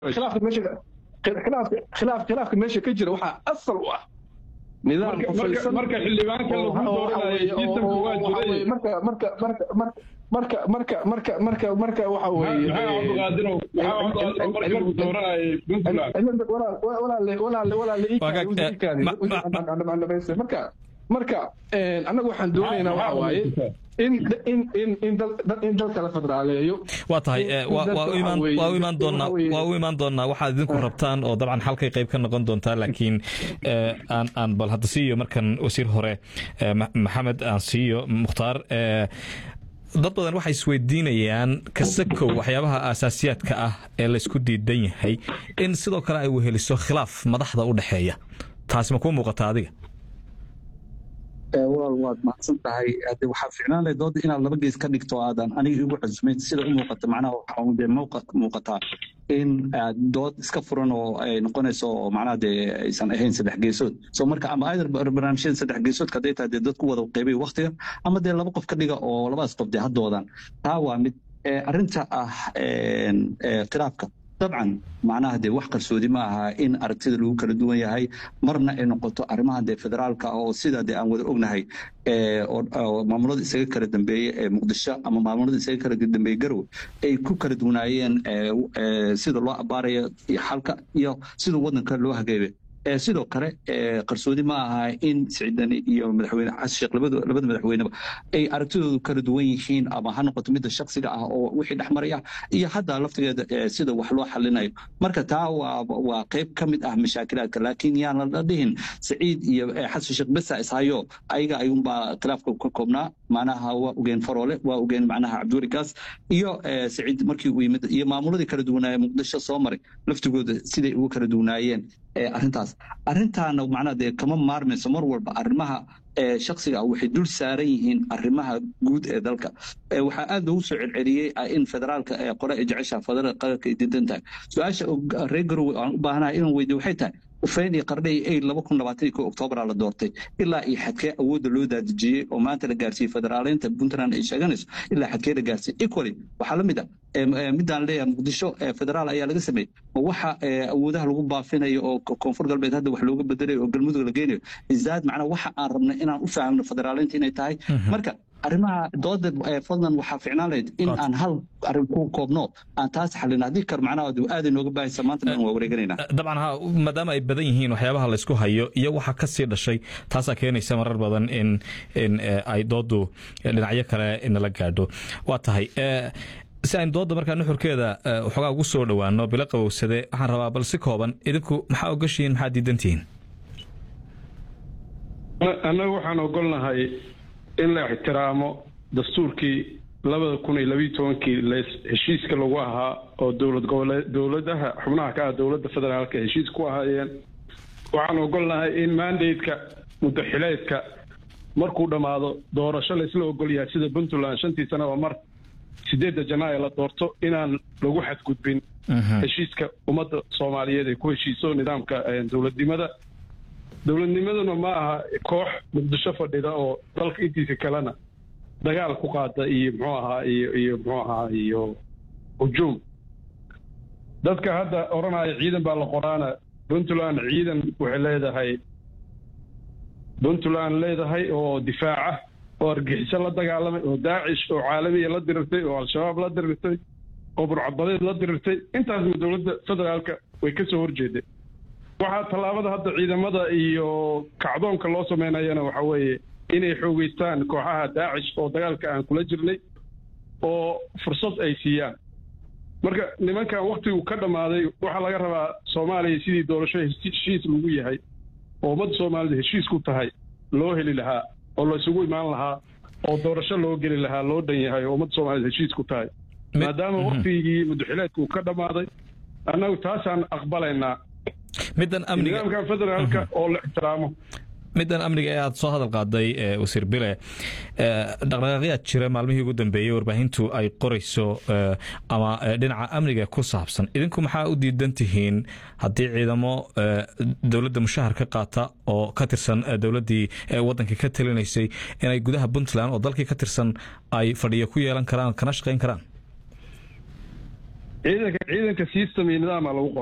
khilaafka meesha khilaafka khilaaf khilaafka meesha ka jira waxaa asal u ah nidaam kufaysan marka xildhibaanka lagu dooranayay sistamka waa jiray marka marka marka marka marka marka marka marka waxa weeye maxaa cabdiqaadirow maxaa cabdiqaadirow markii lagu dooranayay puntland marka marka annagu waxaan doonaynaa waxa waaye in in in in dal in dalka la federaaleeyo waa tahay waa u imaan waa u imaan doonaa waa u imaan doonaa waxaad idinku rabtaan oo dabcan halkay qayb ka noqon doontaa laakiin aan aan bal hadda siiyo markan wasiir hore maxamed aan siiyo mukhtaar dad badan waxay isweydiinayaan kasakow waxyaabaha aasaasiyaadka ah ee laysku diidan yahay in sidoo kale ay weheliso khilaaf madaxda u dhexeeya taasi ma kuu muuqata adiga walaal waad mahadsan tahay hade waxaa ficnaan lahay dooda inaad laba gees ka dhigto aadan aniga igu cusmayn sida u muuqata macnaha waxaa dee muuqataa in aad dood iska furan oo ay noqonayso oo macnaha dee aysan ahayn saddex geesood so marka ama either barnaamijyada saddex geesoodka hadday tahay dee dadku wada qaybay waktiga ama dee laba qof ka dhiga oo labadaas qof dee haddoodan taa waa mid arrinta ah khilaafka dabcan macnaha dee wax qarsoodi ma aha in aragtida lagu kala duwan yahay marna ay noqoto arrimaha dee federaalka oo sida dee aan wada ognahay oo maamulada isaga kala dambeeye ee muqdisho ama maamulada isaga kala dambeeye garowe ay ku kala duwanaayeen sida loo abaarayo iyo xalka iyo sida wadanka loo hageebe sidoo kale qarsoodi ma aha in siciidani iyo madaxweyne xasan sheekh labada madaxweyneba ay aragtidoodu kala duwan yihiin ama ha noqoto midda shaksiga ah oo wixii dhexmaraya iyo hadda laftigeeda sida wax loo xalinayo marka taa waa qayb ka mid ah mashaakilaadka laakiin yaan la dhihin saciid iyo xasan sheekh besa ishayo ayaga ayuunbaa khilaafka ka koobnaa macnaha waa ogeen faroole waa ogeen macnaha cabdiweli gaas iyo saciid markii uu yimid iyo maamuladii kala duwanaaye muqdisho soo maray laftigooda siday ugu kala duwanaayeen arrintaas arrintaana macnaha dee kama maarmayso mar walba arrimaha shaksiga ah waxay dul saaran yihiin arrimaha guud ee dalka waxaa aad loogu soo celceliyey in federaalka qole ay jeceshaha federal qaranka ay diidan tahay su-aasha reer garowe aan u baahanahay inaan weydiyo waxay tahay ufeyn iyo qardhe iyo aid laba kun labaatan iyo ko oktoobaraa la doortay ilaa iyo xadkee awoodda loo daadejiyey oo maanta la gaarsiiyey federaaleynta puntland ay sheeganayso ilaa xadkee la gaarsiiyey equally waxaa la mid a midaan leeyahay muqdisho federaal ayaa laga sameeyey oo waxa awoodaha lagu baafinayo oo koonfur galbeed hadda wax looga bedelayo oo galmudug la geynayo izaad macnaa waxa aan rabnay inaan u fahamno federaaleynta inay tahay marka arrimaha dooda fadlan waxaa ficnaan lahayd in aan hal arrin ku koobno aan taas xalin haddii kar macnaha aaday nooga baahaysa maanta dhan waa wareeganayna dabcan ha maadaama ay badan yihiin waxyaabaha laysku hayo iyo waxa ka sii dhashay taasaa keenaysa marar badan in in ay doodu dhinacyo kale nala gaadho waa tahay si aynu dooda markaa nuxurkeeda waxoogaa ugu soo dhowaano bilo qabowsade waxaan rabaa bal si kooban idinku maxaa ogashihiin maxaa diidantihiin annaga waxaan ogolnahay in la ixtiraamo dastuurkii labada kun iyo labiiyo tobankii heshiiska lagu ahaa oo dowlad goboleed dowladaha xubnaha ka ah dowladda federaalka heshiis ku ahaayeen waxaan ogolnahay in mandateka muddaxileedka markuu dhammaado doorasho laysla ogol yahay sida puntland shantii sanaba mar sideedda janaayo la doorto inaan lagu xadgudbin heshiiska ummadda soomaaliyeed ay ku heshiiso nidaamka dowladnimada dowladnimaduna ma aha koox muqdisho fadhida oo dalka intiisa kalena dagaal ku qaada iyo muxuu ahaa iyo iyo muxuu ahaa iyo hujuum dadka hadda odhanaya ciidan baa la qoraana puntland ciidan waxay leedahay puntland leedahay oo difaaca oo argixiso la dagaalamay oo daacish oo caalamiya la dirirtay oo al-shabaab la dirirtay oo burcadbadeed la dirirtay intaasna dowladda federaalka way ka soo horjeeday waxaa tallaabada hadda ciidamada iyo kacdoonka loo sameynayana waxa weeye inay xoogeystaan kooxaha daacish oo dagaalka aan kula jirnay oo fursad ay siiyaan marka nimankan waktigu ka dhammaaday waxaa laga rabaa soomaaliya sidii doorasho heshiis lagu yahay oo ummadda soomaalida heshiis ku tahay loo heli lahaa oo laysugu imaan lahaa oo doorasho loo geli lahaa loo dhan yahay oo ummadda soomaalida heshiis ku tahay maadaama waktigii muddaxileedku ka dhammaaday annagu taasaan aqbalaynaa middan amniga nidaamkan federaalka oo la ixtiraamo middan amniga ee aada soo hadal qaaday wasiir bile dhaqdhaqaaqyaad jira maalmihii ugu dambeeyey warbaahintu ay qorayso ama dhinaca amniga ku saabsan idinku maxaa u diidan tihiin haddii ciidamo dowladda mushahar ka qaata oo ka tirsan dowladdii waddanka ka talinaysay inay gudaha puntland oo dalkii ka tirsan ay fadhiyo ku yeelan karaan kana shaqayn karaan ciidanka ciidanka system iyo nidaama lagu